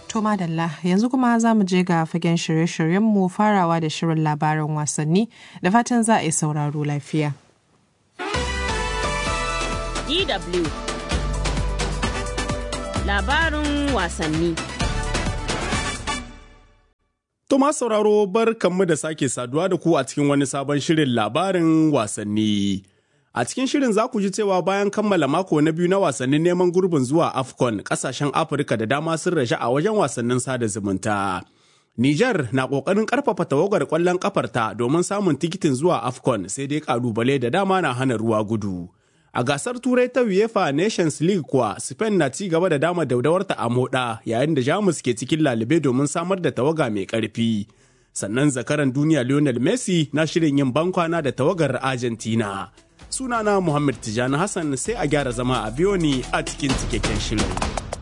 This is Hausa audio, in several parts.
To madalla yanzu kuma za mu je ga fagen shirye-shiryenmu farawa da shirin labarin wasanni da fatan za a yi sauraro lafiya. DW Labarin wasanni Tuma sauraro bar kanmu da sake saduwa da ku a cikin wani sabon shirin labarin wasanni. A cikin shirin za ku ji cewa bayan kammala mako na biyu na wasannin neman gurbin zuwa AFCON kasashen Afirka da dama sun rashe a wajen wasannin sada zumunta. Nijar na ƙoƙarin ƙarfafa tawagar ƙwallon ƙafarta domin samun tikitin zuwa AFCON sai dai ƙalubale da dama na hana ruwa gudu. A gasar Turai ta UEFA Nations League kuwa Spain na ci gaba da dama daudawarta a moɗa yayin da Jamus ke cikin lalube domin samar da tawaga mai ƙarfi. Sannan zakaran duniya Lionel Messi na shirin yin bankwana da tawagar Argentina. Sunana Muhammad Tijani Hassan sai a gyara zama a biyo ni a cikin cikakken shirin.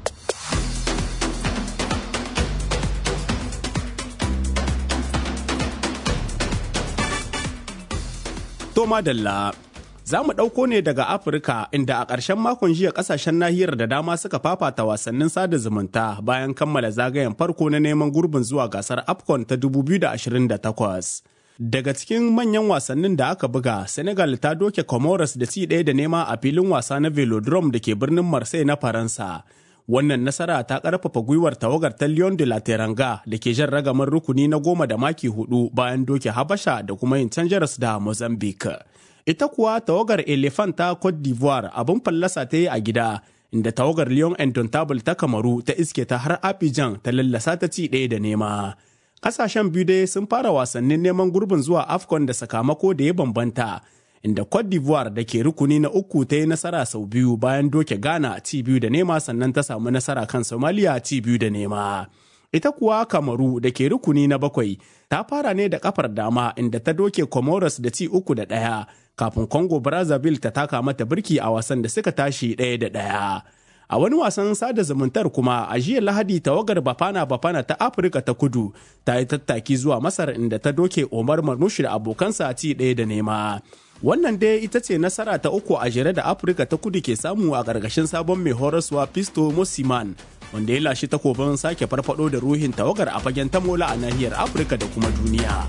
Toma Dalla Za mu ɗauko ne daga Afirka inda a ƙarshen makon jiya ƙasashen nahiyar da dama suka fafata wasannin sada zumunta bayan kammala zagayen farko na neman gurbin zuwa gasar AFCON ta 2028. Daga cikin manyan wasannin da aka buga, Senegal ta doke Comoros da ci ɗaya da nema a filin wasa na Velodrome da ke birnin Marseille na Faransa. Wannan nasara ta ƙarfafa gwiwar tawagar ta Lyon de la Teranga da ke jan ragamar rukuni na goma da maki hudu bayan doke Habasha da kuma yin canjaras da Mozambique. ita kuwa tawagar elephant ta cote d'ivoire abin fallasa ta yi a gida inda tawagar lyon indomitable ta kamaru ta iske ta har abidjan ta lallasa ta ci ɗaya da nema ƙasashen biyu dai sun fara wasannin neman gurbin zuwa afcon da sakamako da ya bambanta inda cote d'ivoire da ke rukuni na uku ta yi nasara sau biyu bayan doke ghana ci biyu da nema sannan ta samu nasara kan somalia ci biyu da nema ita kuwa kamaru da ke rukuni na bakwai ta fara ne da kafar dama inda ta doke comoros da ci uku da ɗaya kafin congo brazzaville ta taka mata birki a wasan da suka tashi ɗaya da ɗaya a wani wasan sada zumuntar kuma a jiya lahadi tawagar bafana bafana ta afirka ta kudu ta yi tattaki zuwa masar inda ta doke omar marmushi da abokansa ci ɗaya da nema wannan dai ita ce nasara ta uku a jere da afirka ta kudu ke samu a ƙarƙashin sabon mai horaswa pisto mosiman wanda ya lashe takobin sake farfado da ruhin tawagar a fagen tamola a nahiyar afirka da kuma duniya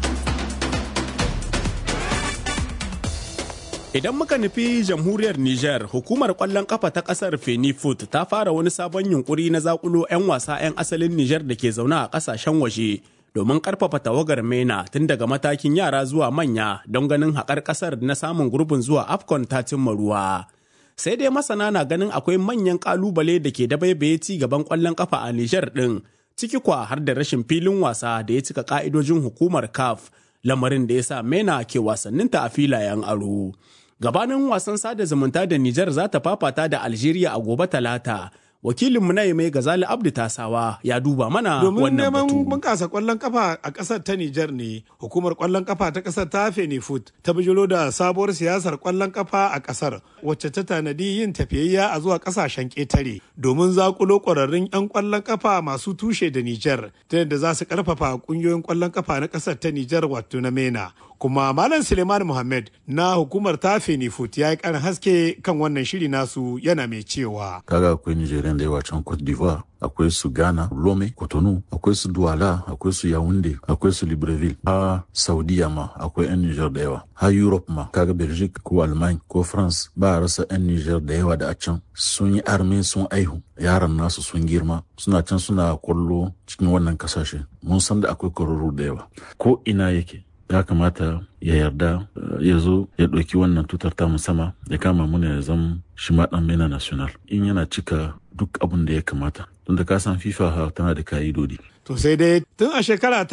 idan muka nufi jamhuriyar niger hukumar kwallon kafa ta kasar fenifoot ta fara wani sabon yunkuri na zakulo 'yan wasa 'yan asalin niger da ke zaune a kasashen waje domin karfafa tawagar mena tun daga matakin yara zuwa manya don ganin haƙar ƙasar na samun gurbin zuwa afcon ta cimma ruwa sai dai masana na ganin akwai manyan kalubale da ke dabaibaye ci gaban kwallon kafa a Nijar ɗin ciki kwa har da rashin filin wasa da ya cika ka'idojin hukumar CAF lamarin da ya sa MENA ke wasanninta a filayen aro. Gabanin wasan sada zumunta da Nijar za ta fafata da Algeria a gobe talata. wakilinmu na mai gazali abdu tasawa ya duba mana domin wannan neman batu bunkasa kwallon kafa a kasar ta Nijar ne hukumar kwallon kafa ta kasar ta Fenifut ta bijiro da sabuwar siyasar kwallon kafa a kasar wacce ta tanadi yin tafiyayya a zuwa kasashen ketare domin zakulo kwararrun yan kwallon kafa masu tushe da Nijar ta yadda za su karfafa kungiyoyin kwallon kafa na kasar ta Nijar wato na MENA kuma Malam Suleiman Muhammad na hukumar ta Fenifut ya yi karin haske kan wannan shiri nasu yana mai cewa kaga akwai Nigerian da yawa can Cote d'Ivoire akwai su Ghana, Lome, Cotonou, akwai su Douala, akwai su Yaoundé, akwai su Libreville, ha Saudiya ma akwai 'yan Niger da yawa, ha Europe ma kaga Belgique ko Allemagne ko France ba a rasa 'yan Niger da yawa da a can sun yi arme sun aihu yaran nasu sun girma suna can suna kwallo cikin wannan kasashe mun san da akwai kwararru da yawa ko ina yake ya kamata ya yarda uh, ya zo ya ɗauki wannan tutar ta sama ya kama muna ya zama shi ma ɗan mena national in yana cika duk abin da ya kamata tunda ka san fifa ha tana da ka'idodi To sai dai tun a shekara ta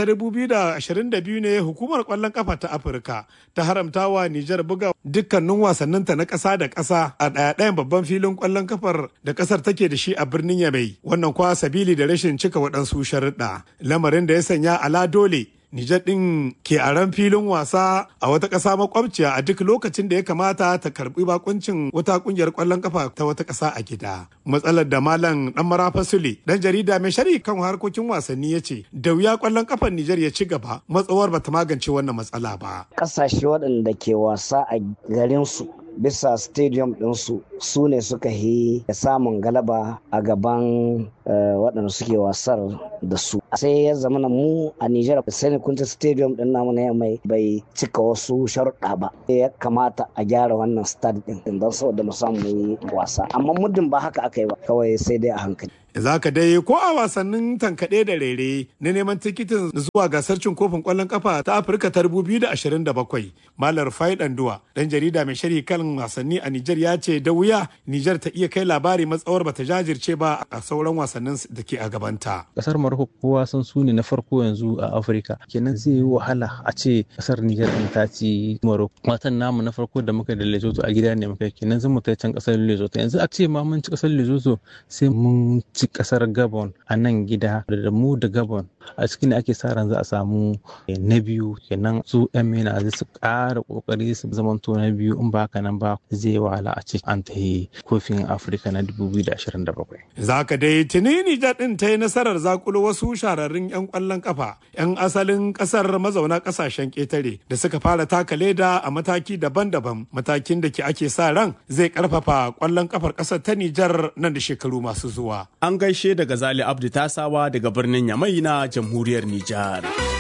2022 ne hukumar kwallon kafa ta Afirka ta haramta wa Nijar buga dukkanin wasanninta na ƙasa da ƙasa a ɗaya-ɗayan babban filin kwallon kafar da ƙasar take da shi a birnin Yamai. Wannan kwa sabili da rashin cika waɗansu sharuɗa. Lamarin da ya sanya ala dole Nijar ɗin ke a ran filin wasa a wata ƙasa makwabciya a duk lokacin da ya kamata ta karɓi bakuncin wata ƙungiyar ƙwallon kafa ta wata ƙasa a gida. Matsalar da Malam ɗan Marafa Sule, ɗan jarida mai shari kan harkokin wasanni ya ce, da wuya ƙwallon kafar Nijar ya ci gaba, matsawar bata magance wannan matsala ba. Ƙasashe waɗanda ke wasa a garinsu bisa stadium ɗinsu su ne suka yi samun galaba a gaban waɗanda suke wasar da su sai ya zama na mu a Nijar Sani Kunta Stadium din namu na mai bai cika wasu sharuɗa ba ya kamata a gyara wannan stade din don saboda mu samu yi wasa amma muddin ba haka aka yi ba kawai sai dai a hankali za ka dai ko a wasannin tankaɗe da rere na neman tikitin zuwa gasar cin kofin ƙwallon kafa ta afirka ta 2027 malar fai danduwa dan jarida mai sharhi kan wasanni a nijar ya ce da wuya nijar ta iya kai labari matsawar bata jajirce ba a sauran wasannin da ke a gabanta kasar maroko kowa san su ne na farko yanzu a afirka kenan zai yi wahala a ce kasar nijar din ta ci maroko watan namu na farko da muka da lesotho a gida ne muka kenan zan mu kai can kasar lesotho yanzu a ce ma mun ci kasar lesotho sai mun ci kasar gabon a nan gida da mu da gabon a cikin ake sa ran za a samu na biyu kenan su yan mena zai su ƙara ƙoƙari su zamanto na biyu in ba haka nan ba zai wahala a ce an ta yi kofin afirka na 2027 za ka dai tuni nijar din ta yi nasarar zakulo wasu shahararrun yan kwallon kafa yan asalin kasar mazauna kasashen ƙetare da suka fara taka leda a mataki daban-daban matakin da ke ake sa ran zai karfafa kwallon kafar kasar ta nijar nan da shekaru masu zuwa An gaishe daga Zali Abdu Tasawa daga birnin Yamai na jamhuriyar Nijar.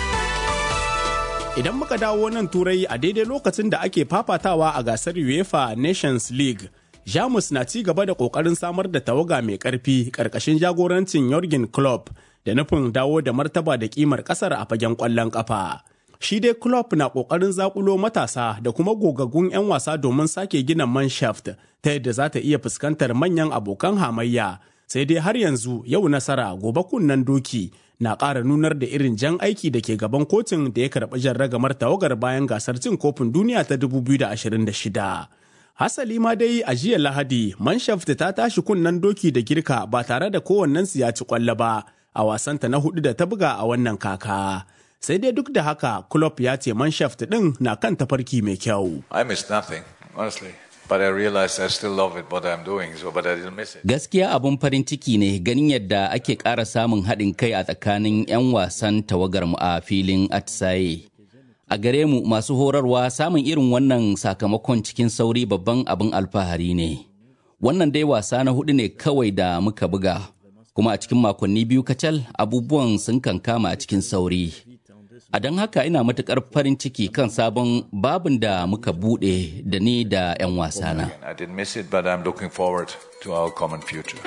Idan muka dawo nan turai a daidai lokacin da ake fafatawa a gasar UEFA Nations League, Jamus na ci gaba da ƙoƙarin samar da tawaga mai ƙarfi ƙarƙashin jagorancin Jurgen Klopp da nufin dawo da martaba da ƙimar ƙasar a fagen ƙwallon ƙafa. Shi dai Klopp na ƙoƙarin zaƙulo matasa da kuma gogaggun 'yan wasa domin sake gina manshaft ta yadda za ta iya fuskantar manyan abokan hamayya sai dai har yanzu yau nasara gobe kunnen doki na ƙara nunar da irin jan aiki da ke gaban kotun da ya karɓi jan ragamar tawagar bayan gasar cin kofin duniya ta 2026. Hasali ma dai a jiya Lahadi, Manshaft ta tashi kunnen doki da girka ba tare da kowannensu ya ci kwallo ba a wasanta na hudu da ta buga a wannan kaka. Sai dai duk da haka, Klopp ya ce Manshaft ɗin na kan tafarki mai kyau. I missed nothing, honestly. But I realized I still love it, what I'm doing, so but I didn't miss it. Gaskiya abun farin ciki ne ganin yadda ake ƙara samun haɗin kai a tsakanin 'yan wasan tawagar mu a filin atisaye. A gare mu masu horarwa samun irin wannan sakamakon cikin sauri babban abin alfahari ne. Wannan dai wasa na hudu ne kawai da muka buga, kuma a cikin makonni biyu kacal abubuwan sun kankama a cikin sauri. A don haka ina matuƙar farin ciki kan sabon babin da muka buɗe da ni da 'yan wasana. I didn't miss it, but I'm looking forward to our common future.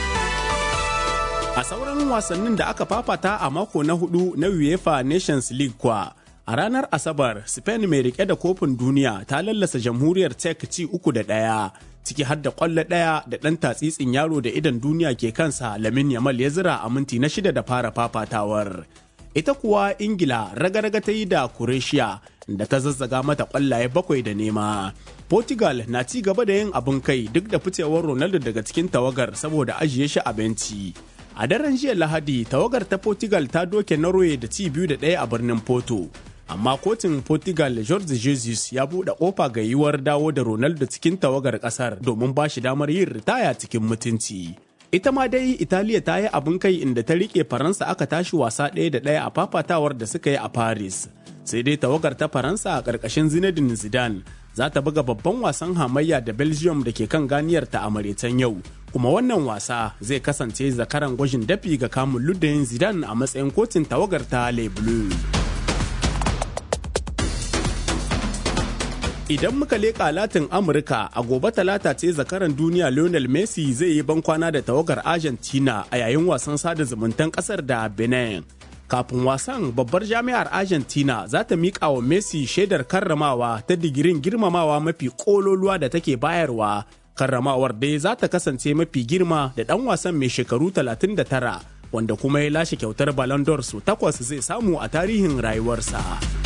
A sauran wasannin da aka fafata a mako na hudu na UEFA Nations League kwa, a ranar Asabar, Spain mai rike da kofin duniya ta lallasa jamhuriyar Czech ci uku da ɗaya, ciki har da ƙwallo ɗaya da ɗan tatsitsin yaro da idan duniya ke kansa Lamin Yamal ya zira a minti na shida da fara fafatawar. Ita kuwa Ingila raga-raga ta yi da Croatia da ta zazzaga mata ƙwallaye bakwai da nema. Portugal na ci gaba da yin abin kai duk da ficewar Ronaldo daga cikin tawagar saboda ajiye shi a benci. A daren jiya Lahadi, tawagar ta Portugal ta doke Norway da ci biyu da ɗaya a birnin Porto. Amma kotun Portugal Jorge Jesus ya buɗe ƙofa ga yiwuwar dawo da Ronaldo cikin tawagar ƙasar domin ba shi damar yin ritaya cikin mutunci. Ita ma dai Italiya ta yi abin kai inda ta riƙe Faransa aka tashi wasa ɗaya da ɗaya a fafatawar da suka yi a Paris. Sai dai tawagar ta Faransa a ƙarƙashin Zinedine Zidane za ta buga babban wasan hamayya da Belgium da ke kan ganiyarta a maraicen yau. Kuma wannan wasa zai kasance zakaran gwajin dafi ga kamun luddayin Zidane a matsayin kotun tawagar ta Le Bleu. Idan muka leƙa Latin Amurka a gobe talata ce zakaran duniya Lionel Messi zai yi bankwana da tawagar Argentina a yayin wasan sada zumuntan ƙasar da Benin. Kafin wasan babbar jami'ar Argentina za ta miƙa wa Messi shaidar karramawa ta digirin girmamawa mafi ƙololuwa da take bayarwa. Karramawar dai za ta kasance mafi girma da ɗan wasan mai shekaru 39 wanda kuma ya lashe kyautar Ballon d'Or su takwas zai samu a tarihin rayuwarsa.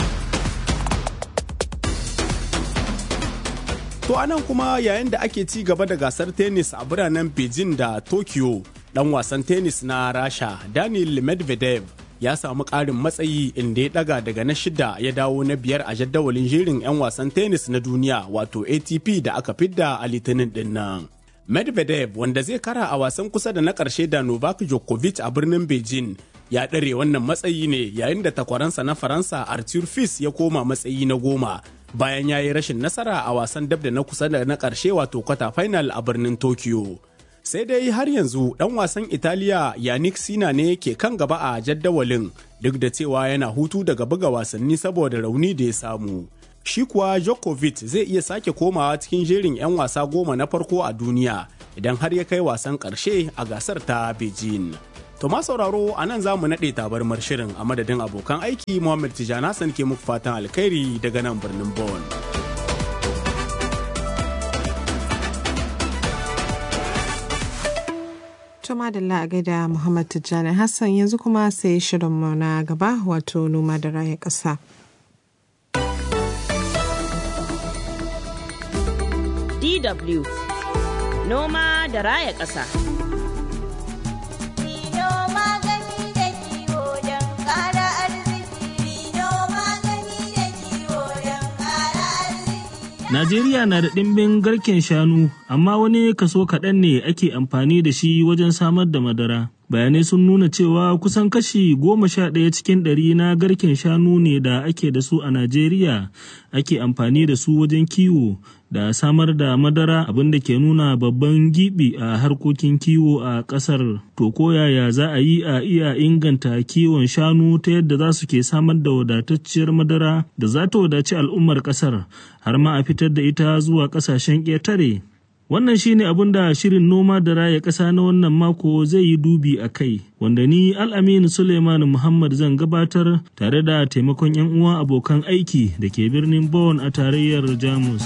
To anan kuma yayin da ake ci gaba da gasar tennis a biranen Beijing da Tokyo, dan wasan tennis na Rasha Daniel Medvedev ya samu ƙarin matsayi inda ya daga daga na shida ya dawo na biyar a jadawalin jerin 'yan wasan tennis na duniya wato ATP da aka fidda a litinin din nan. Medvedev wanda zai kara a wasan kusa da na ƙarshe da Novak Djokovic a birnin Beijing ya ɗare wannan matsayi ne yayin da takwaransa na Faransa Arthur Fils ya koma matsayi na goma bayan ya yi rashin nasara a wasan dab da na kusa da na ƙarshe wato kwata final a birnin Tokyo. sai dai har yanzu ɗan wasan italiya yannick sina ne ke kan gaba a jaddawalin duk da cewa yana hutu daga buga wasanni saboda rauni da ya samu shi kuwa Djokovic zai iya sake komawa cikin jerin 'yan wasa goma na farko a duniya idan har ya kai wasan ƙarshe a gasar ta Beijing. To ma sauraro a nan za mu naɗe tabarmar shirin a madadin abokan aiki Muhammad Tijjani Hassan ke muku fatan alkhairi daga nan birnin Bonn. Tuma da a gaida Muhammad Tijjani Hassan yanzu kuma sai shirinmu na gaba wato noma da raya ƙasa. DW Noma da raya ƙasa. Najeriya na da ɗimbin garken shanu, amma wani kaso kaɗan ne ake amfani da shi wajen samar da madara. Bayanai sun nuna cewa kusan kashi goma sha ɗaya cikin ɗari na garken shanu ne da ake da su a Najeriya ake amfani da su wajen kiwo da samar da madara abin da ke nuna babban gibi a harkokin kiwo a ƙasar. To ko yaya za a yi a iya inganta kiwon shanu ta yadda za su ke samar da wadatacciyar madara da za ta wadaci al'ummar ƙasar har ma a fitar da ita zuwa ƙasashen ƙetare. Wannan shi ne abin da shirin noma da raya ƙasa na wannan mako zai yi dubi a kai, wanda ni Al'aminu Suleiman Muhammad zan gabatar tare da taimakon 'yan uwa abokan aiki da ke birnin Bonn a tarayyar Jamus.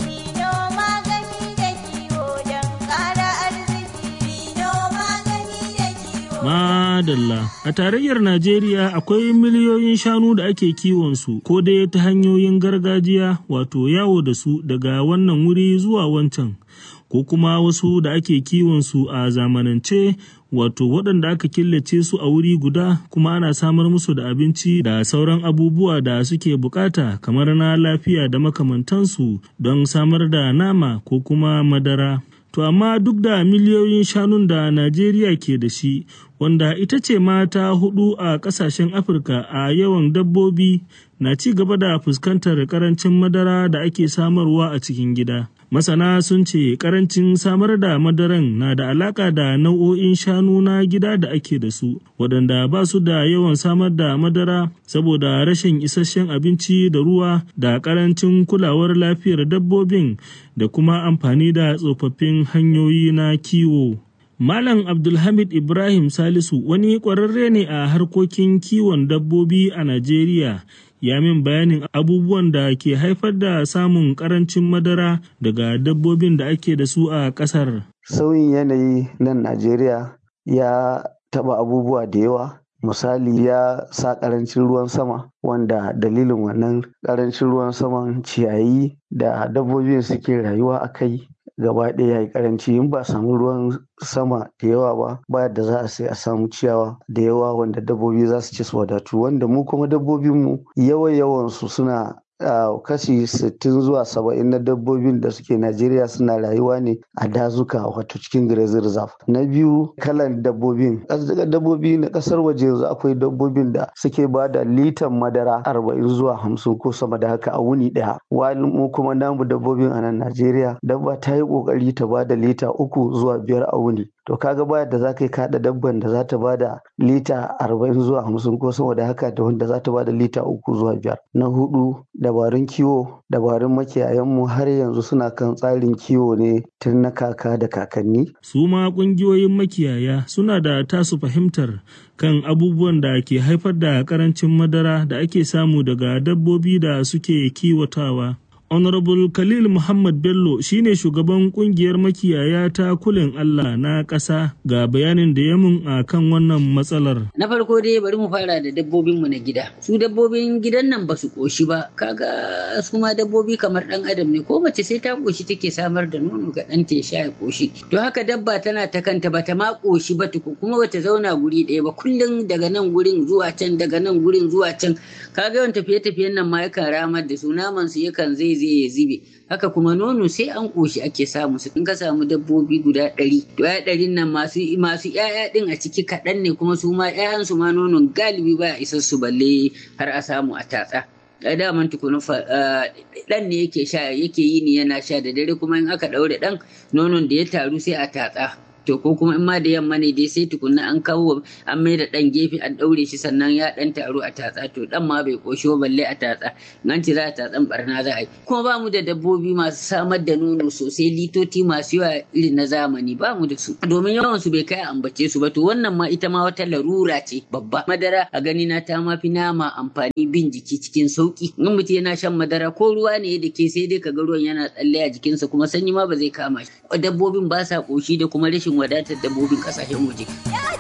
Madalla. A tarayyar Najeriya akwai miliyoyin shanu da ake kiwonsu ko dai ta hanyoyin gargajiya wato yawo da su daga wannan wuri zuwa wancan. Ko kuma wasu da ake kiwonsu a zamanance wato waɗanda aka killace su a wuri guda kuma ana samar musu da abinci da sauran abubuwa da suke bukata kamar na lafiya da makamantansu don samar da nama ko kuma madara. To amma duk da miliyoyin shanun da Najeriya ke da shi, wanda ita ce mata hudu a ƙasashen Afirka a yawan dabbobi na ci gaba da fuskantar ƙarancin madara da ake samarwa a cikin gida. Masana sun ce karancin samar da madaran na da alaka da nau'o'in shanu na gida da ake da su, waɗanda ba su da yawan samar da madara saboda rashin isasshen abinci da ruwa da karancin kulawar lafiyar dabbobin da kuma amfani da tsofaffin hanyoyi na kiwo. Malam Abdulhamid Ibrahim Salisu wani ƙwararre ne a harkokin kiwon dabbobi a Najeriya. ya min bayanin abubuwan da ke haifar da samun karancin madara daga dabbobin da ake da su a ƙasar. Sauyin yanayi nan Najeriya ya taɓa abubuwa da yawa. Misali ya sa ƙarancin ruwan sama wanda dalilin wannan ƙarancin ruwan saman ciyayi da dabbobin suke rayuwa a kai gaba ɗaya ya yi karanci in ba samu ruwan sama da yawa ba ba da za a sai a samu ciyawa da yawa wanda dabbobi za su ci su wadatu wanda mu kuma dabbobinmu yawan yawansu suna Uh, kashi 60 zuwa 70 na dabbobin da suke Najeriya suna rayuwa ne a dazuka wato cikin grazing reserve. Na biyu kalan dabbobin. Daga dabbobi na kasar waje yanzu akwai dabbobin da suke ba da litan madara 40 zuwa 50 ko sama da haka a wuni daya. Wani mu kuma namu dabbobin a nan Najeriya dabba ta yi kokari ta ba da lita uku zuwa biyar a wuni. to kaga baya da za ka yi kaɗa dabban da za ta ba da lita arba'in zuwa hamsin ko sama da haka da wanda za ta ba da lita uku zuwa biyar na hudu dabarun kiwo dabarun makiyayanmu har yanzu suna kan tsarin kiwo ne tun na kaka da kakanni su ma ƙungiyoyin makiyaya suna da tasu fahimtar kan abubuwan da ke haifar da karancin madara da ake samu daga dabbobi da suke kiwatawa Honorable Khalil Muhammad Bello shine shugaban kungiyar makiyaya ta kulin Allah na ƙasa ga bayanin da ya mun a kan wannan matsalar. Na farko dai bari mu fara da dabbobinmu na gida. Su dabbobin gidan nan ba su ƙoshi ba, kaga su ma dabbobi kamar ɗan adam ne ko mace sai ta ƙoshi take samar da nono ga ɗanta ya sha ya ƙoshi. To haka dabba tana ta kanta bata ma ƙoshi ba tuku kuma bata zauna guri ɗaya ba kullum daga nan gurin zuwa can daga nan gurin zuwa can. Kaga yawan tafiye-tafiyen nan ma yakan ramar da su naman su yakan zai zai ya zube haka kuma nono sai an ƙoshi ake samu su in ka samu dabbobi guda ɗari to ya ɗarin nan masu masu ƴaƴa ɗin a ciki kaɗan ne kuma su ma ƴaƴan su ma nonon galibi ba isar su balle har a samu a tatsa da daman tukunin ɗan ne yake sha yake yi ni yana sha da dare kuma in aka ɗaure ɗan nonon da ya taru sai a tatsa to ko kuma in ma da yamma ne dai sai tukunna an kawo an mai da ɗan gefe an ɗaure shi sannan ya ɗan taru a tatsa to ɗan ma bai ƙoshi balle a tatsa nan ce za a tatsan barna za a yi kuma ba mu da dabbobi masu samar da nono sosai litoti masu yawa irin na zamani ba mu da su domin yawan su bai kai a ambace su ba to wannan ma ita ma wata larura ce babba madara a gani na ta ma fi nama amfani bin jiki cikin sauki in mutum yana shan madara ko ruwa ne da ke sai dai kaga ruwan yana tsalle a jikinsa kuma sanyi ma ba zai kama shi dabbobin ba sa koshi da kuma rashin wadatar dabbobin kasashen waje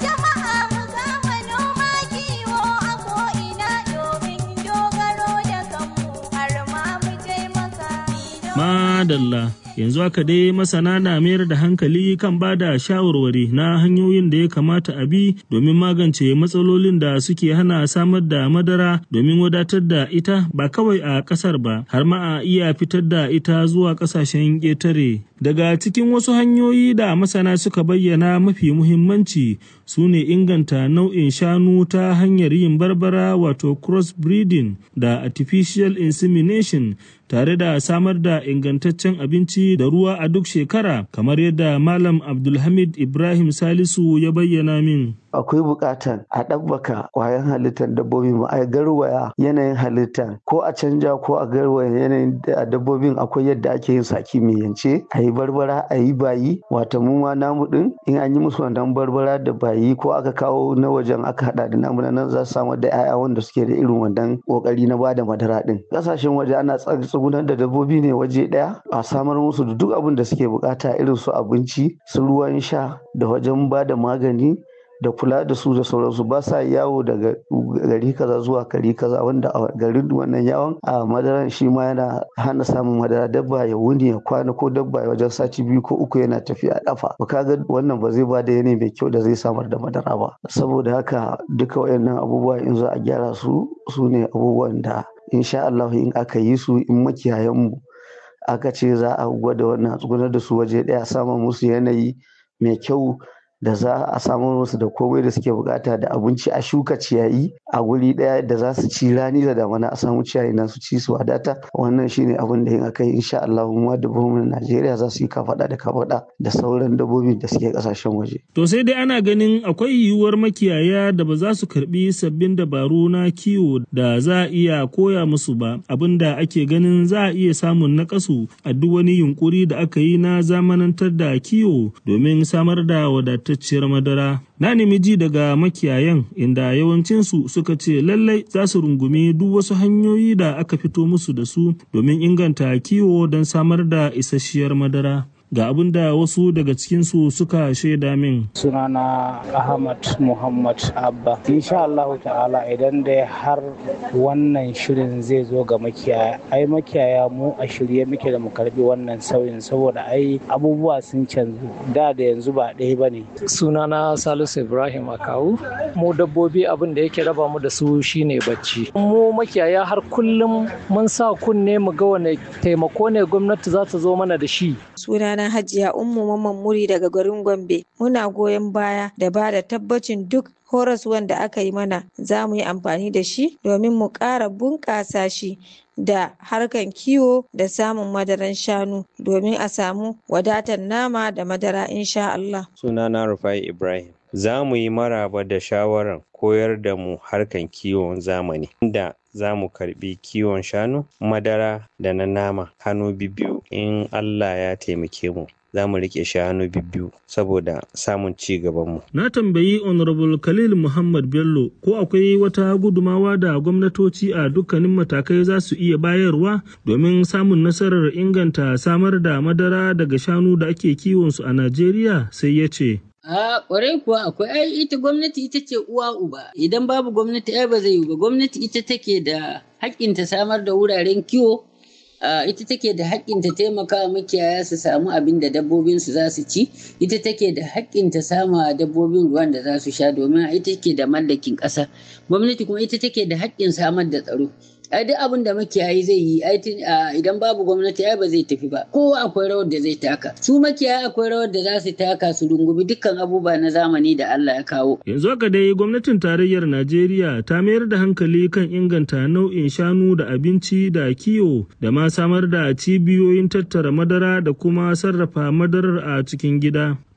Madalla yanzu haka dai masana na mayar da hankali kan ba da shawarwari na hanyoyin da ya kamata a bi domin magance matsalolin da suke hana samar da madara domin wadatar da ita ba kawai a ƙasar ba har ma a iya fitar da ita zuwa ƙasashen ƙetare. Daga cikin wasu hanyoyi da masana suka bayyana mafi muhimmanci su ne inganta nau'in shanu ta hanyar yin barbara wato crossbreeding da artificial insemination tare da samar da ingantaccen abinci da ruwa a duk shekara kamar yadda Malam Abdulhamid Ibrahim Salisu ya bayyana min. akwai buƙatar a ɗabbaka ƙwayan halittar dabbobi ma a garwaya yanayin halittar ko a canja ko a garwaya yanayin dabbobin akwai yadda ake yin sa kimiyyance a yi barbara a yi bayi wata mu ma namu ɗin in an yi musu wannan barbara da bayi ko aka kawo na wajen aka haɗa da namu nan za su samar da 'ya'ya wanda suke da irin wannan ƙoƙari na bada madara ɗin ƙasashen waje ana tsugunar da dabbobi ne waje ɗaya a samar musu da duk abin da suke buƙata irin su abinci su ruwan sha da wajen bada magani da kula da su da sauransu ba sa yawo daga gari kaza zuwa gari kaza wanda a garin wannan yawon a madaran shi ma yana hana samun madara dabba ya wuni ya kwana ko dabba ya wajen sati biyu ko uku yana tafiya a kafa ba kaga wannan ba zai ba da yanayi mai kyau da zai samar da madara ba saboda haka duka wayannan abubuwa in za a gyara su su ne abubuwan da insha Allah in aka yi su in makiyayan mu aka ce za a gwada wannan tsugunar da su waje daya samun musu yanayi mai kyau da za a samu musu da komai da suke bukata da abinci a shuka ciyayi a guri daya da za su ci rani da damana a samu ciyayi na su ci su wadata wannan shine abin da in aka yi insha Allah mu dabbobin Najeriya za su yi kafada da kafada da sauran dabbobin da suke kasashen waje to sai dai ana ganin akwai yiwuwar makiyaya da ba za su karbi sabbin dabaru na kiwo da za a iya koya musu ba abinda ake ganin za a iya samun nakasu a duk wani yunkuri da aka yi na zamanantar da kiwo domin samar da wadata wadatacciyar madara. Na nemi ji daga makiyayan inda yawancinsu suka ce lallai za su rungumi duk wasu hanyoyi da aka fito musu da su domin inganta kiwo don samar da isasshiyar madara. ga abin da wasu daga cikinsu suka shaida min. Sunana Ahmad Muhammad Abba. Insha Allah ta'ala idan dai har wannan shirin zai zo ga makiyaya, ai makiyaya mu a shirye muke da mu karbi wannan sauyin saboda ai abubuwa sun canzu da da yanzu ba ɗaya ba ne. Sunana Salisu Ibrahim Akawu. Mu dabbobi abin da yake raba mu da su shine bacci. Mu makiyaya har kullum mun sa kunne mu ga wane taimako ne gwamnati za ta zo mana da shi. Sunana sunana Hajiya Ummu Mamman Muri daga garin Gombe. Muna goyon baya da ba da tabbacin duk horaswan da aka yi mana za mu yi amfani da shi domin mu ƙara bunƙasa shi da harkan kiwo da samun madaran shanu domin a samu wadatar nama da madara insha Allah. Sunana Rufai Ibrahim. Za mu yi maraba da shawarar koyar da mu harkan kiwon zamani inda za mu karbi kiwon shanu madara da na nama hannu biyu in Allah ya taimake mu za mu rike shanu biyu saboda samun ci gabanmu. Na tambayi Honorable Khalil Muhammad Bello ko akwai wata gudumawa da gwamnatoci a dukkanin matakai za su iya bayarwa domin samun nasarar inganta samar da madara daga shanu da ake kiwonsu a Najeriya sai ya ce. A ƙwarai kuwa akwai ai ita gwamnati ita ce uwa uba idan babu gwamnati ai ba zai yi ba gwamnati ita take da haƙƙin ta samar da wuraren kiwo ita take da haƙƙin ta taimaka makiyaya su samu abin da dabbobin su za su ci ita take da haƙƙin ta sama dabbobin ruwan da za su sha domin ita take da mallakin ƙasa gwamnati kuma ita take da haƙƙin samar da tsaro ai duk abin da makiyayi zai yi idan babu gwamnati ai ba zai tafi ba kowa akwai rawar da zai taka su makiyayi akwai rawar da za su taka su rungumi dukkan abubuwa na zamani da Allah ya kawo yanzu haka dai gwamnatin tarayyar Najeriya ta mayar da hankali kan inganta nau'in shanu da abinci da kiwo da ma samar da cibiyoyin tattara madara da kuma sarrafa madarar a cikin gida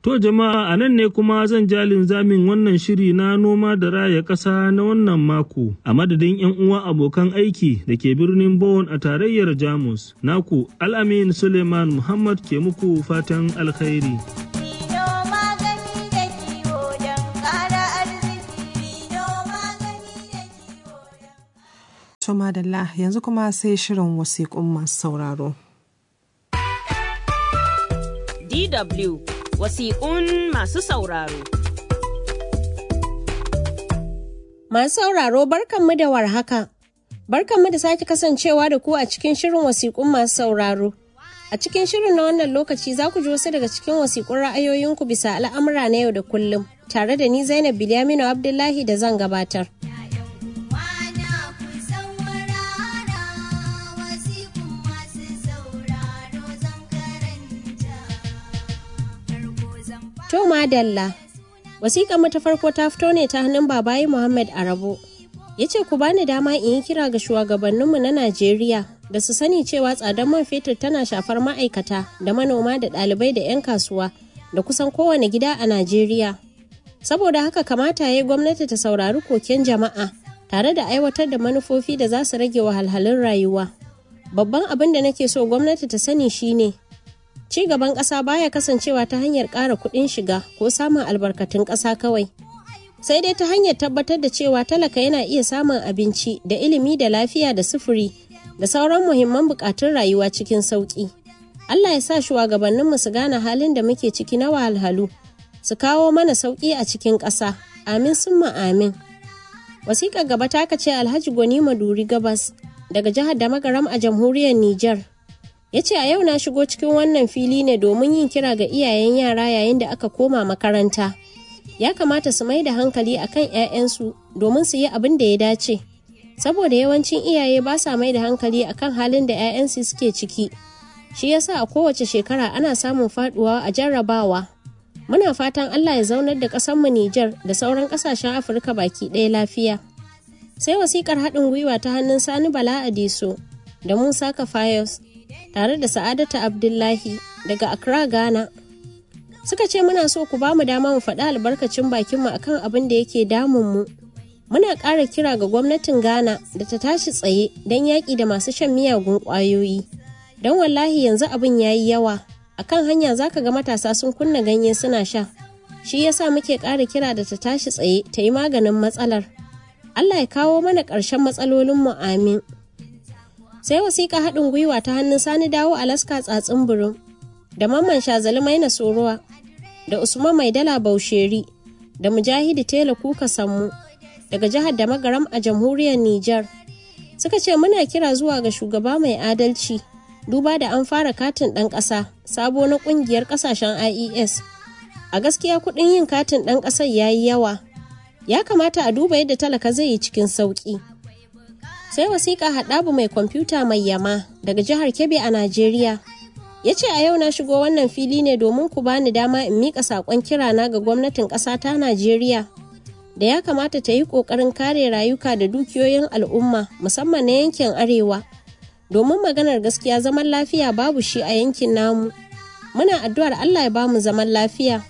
To jama'a a nan ne kuma zan jalin zamin wannan shiri na noma da raya ƙasa na wannan mako a madadin 'yan uwa abokan aiki da ke birnin Bonn a tarayyar Jamus. Naku Al'amin Suleiman Muhammad ke muku fatan alkhairi. To madalla yanzu kuma sai shirin wasiƙun masu sauraro. DW wasiƙun masu sauraro. Masu sauraro barkanmu da warhaka. Barkanmu da sake kasancewa da ku a cikin shirin wasiƙun masu sauraro. A cikin shirin na wannan lokaci za ku ji wasu daga cikin wasiƙun ra'ayoyinku bisa al'amura na yau da kullum, tare da ni Zainab Bilyaminu Abdullahi da zan gabatar. To madalla. Wasiƙar mu ta farko ta fito ne ta hannun babayi Muhammad Arabo. Ya ce ku bani dama in yi kira ga shugabanninmu na Najeriya da su sani cewa tsadar man fetur tana shafar ma'aikata da manoma da ɗalibai da 'yan kasuwa da kusan kowane gida a Najeriya. Saboda haka kamata ya yi gwamnati ta saurari koken jama'a tare da aiwatar da manufofi da za su rage wahalhalun rayuwa. Babban abin da nake so gwamnati ta sani shine ci gaban ƙasa baya kasancewa ta hanyar ƙara kuɗin shiga ko samun albarkatun ƙasa kawai sai dai ta hanyar tabbatar da cewa talaka yana iya samun abinci da ilimi da lafiya da sufuri da sauran muhimman buƙatun rayuwa cikin sauƙi allah ya sa shugabanninmu su gane halin da muke ciki na wahalhalu su kawo mana sauƙi a cikin ƙasa amin summa amin wasiƙar gaba ta ce alhaji gwani maduri gabas daga jihar da magaram a jamhuriyar niger ya ce a yau na shigo cikin wannan fili ne domin yin kira ga iyayen yara yayin da aka koma makaranta ya kamata su mai da hankali akan 'ya'yansu domin su yi abin da ya dace saboda yawancin iyaye ba sa mai da hankali akan halin da 'ya'yansu suke ciki shi yasa a kowace shekara ana samun faduwa a jarrabawa muna fatan allah ya zaunar da ƙasarmu Nijar da sauran ƙasashen afirka baki ɗaya lafiya sai wasikar haɗin gwiwa ta hannun sani bala adiso da musa kafayos tare da Sa'adatu Abdullahi daga Accra, Ghana. Suka ce muna so ku ba mu dama mu faɗi albarkacin bakinmu akan abin da yake damunmu. Muna ƙara kira ga gwamnatin Ghana da ta tashi tsaye don yaƙi da masu shan miyagun ƙwayoyi. Don wallahi yanzu abin ya yi yawa, akan hanya za ka ga matasa sun kunna ganye suna sha. Shi yasa muke ƙara kira da ta tashi tsaye ta yi maganin matsalar. Allah ya kawo mana ƙarshen matsalolinmu amin. sai wasiƙa haɗin gwiwa ta hannun sani dawo alaska tsatsin burin da mamman shazali maina sorowa da usman maidala bausheri da mujahidi tela kuka sammu daga jihar da magaram a jamhuriyar niger suka ce muna kira zuwa ga shugaba mai adalci duba da an fara katin ɗan ƙasa sabo na ƙungiyar ƙasashen ies a gaskiya kuɗin yin katin ɗan ƙasar ya yi yawa ya kamata a duba yadda talaka zai yi cikin sauƙi sai wasiƙa haɗabu mai kwamfuta mai yama daga jihar kebbi a najeriya ya ce a yau na shigo wannan fili ne domin ku bani dama in miƙa saƙon kirana ga gwamnatin ƙasa ta najeriya da ya kamata ta yi ƙoƙarin kare rayuka da dukiyoyin al'umma musamman na yankin arewa domin maganar gaskiya zaman lafiya babu shi a yankin namu muna addu'ar allah ya bamu zaman lafiya